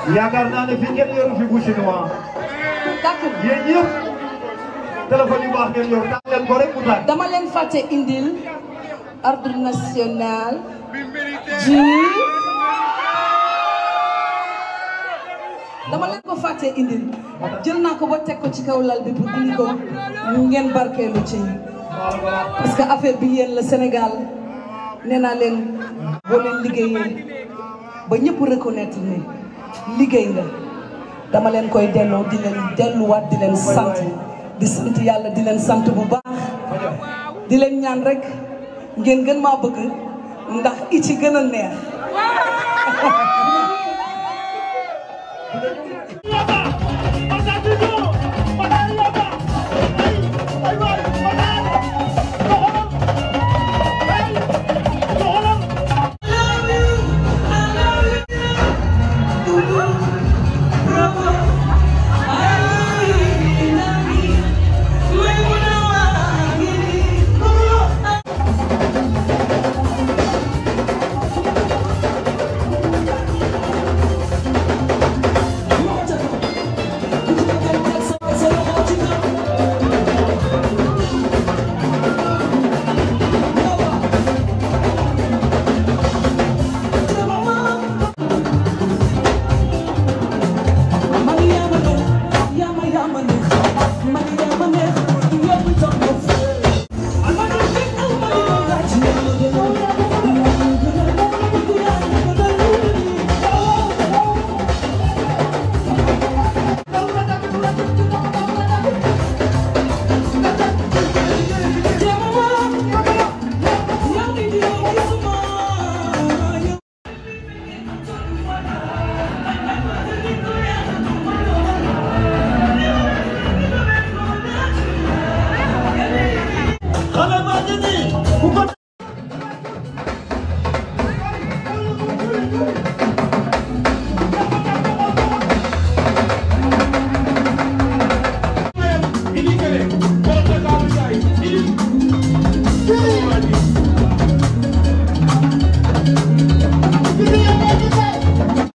yaakaar naa ne fi ngeen yoru fi bu chinois d'accord yéen ñëpp téléphone yu baax ngeen yor taal leen ko rek mu tàkk. dama leen fàtte indil ordre national du dama leen ko fàtte indil jël naa ko ba teg ko ci kaw lal bi pour indi ko ngeen barkeelu ci parce que affaire bi yéen la Sénégal nee naa leen boo leen liggéeyee ba ñëpp reconnaître ne liggéey nga dama leen koy delloo di leen delluwaat di leen sant di sant yàlla di leen sant bu baax di leen ñaan rek ngeen gën maa bëgg ndax i ci gën a neex